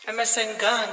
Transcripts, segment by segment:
MSN Gang.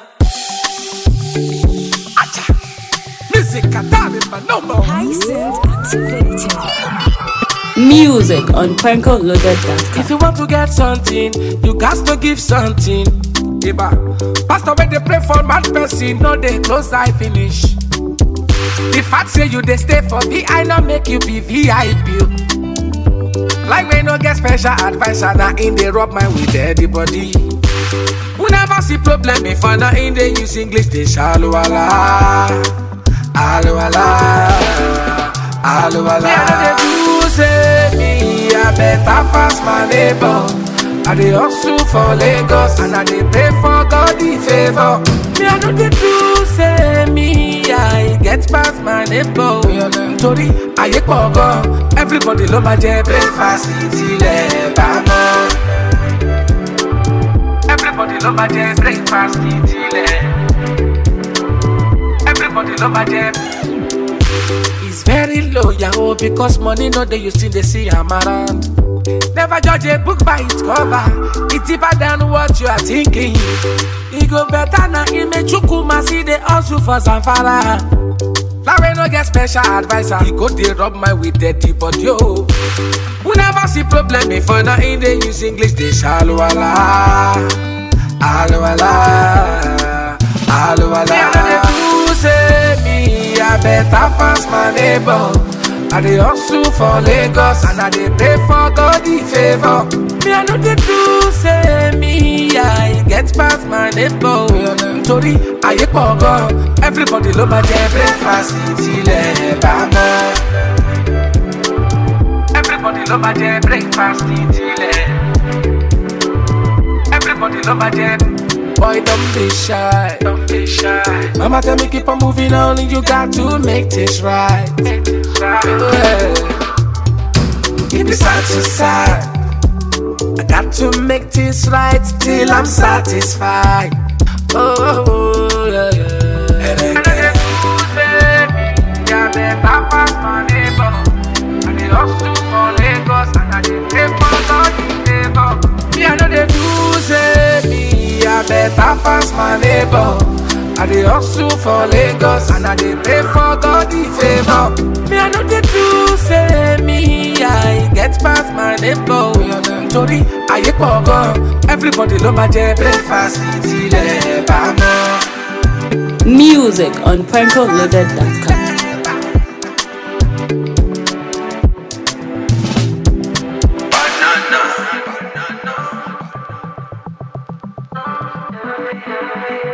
Music darling, but no more. License activated. Music on PrankoLoaded.com. If you want to get something, you got to give something. Eba. Pastor, when they pray for mad person, no they close eye finish. The fact say you they stay for VI, not make you be VIP. Like we no get special advisor, now in they rub my with everybody. We never see problem before, now in they use English, they shallow ala. Alo ala. Alo ala. Me, I know they do say me, I better pass my neighbor. I dey hustle for Lagos and I dey pray for God the favor. Me, I know they do say me, I get past my neighbor. Torí ayé pọ̀ gan, everybody ló máa jẹ breakfast tilẹ̀ bá mọ́. Everybody ló máa jẹ breakfast tilẹ̀. Everybody love my jam. It's very low, yahoo, because money no dey you still dey see am around. Never judge a book by its cover. It's deeper than what you are thinking. E go better na ime chukuma see the hustle for Zamfara. Larry no get special advisor. He go dey rub my with dirty body oh. We never see problem before now in dey use English dey shallow ala. Alo ala. Alo ala. Me I no dey do say me I better pass my neighbor. I dey hustle for Lagos and I dey pray for God the favor. Me I no dey do say me I get past my neighbor. Torí ayé pọ̀ gan, everybody ló máa jẹ breakfast tilẹ̀ bá mọ́. Everybody ló máa jẹ breakfast tilẹ̀. Everybody ló máa jẹ. Boy, don't be shy. Don't be shy. Mama tell me keep on moving on, and you got to make this right. Make this right. Yeah. Keep it side to side. I got to make this right till I'm satisfied. Oh, oh, oh yeah, yeah. And I get yeah, better pass my neighbor. I dey hustle for Lagos and I dey pray for God the favor. Me, I know they do say me, I better pass my neighbor. I dey hustle for Lagos and I dey pray for God the favor. Me, I know they do say me, I get past my neighbor. Torí ayé pọ̀ gan, everybody ló máa jẹ breakfast tilẹ̀ bá mọ́. Music on PrankoLoaded.com. Banana.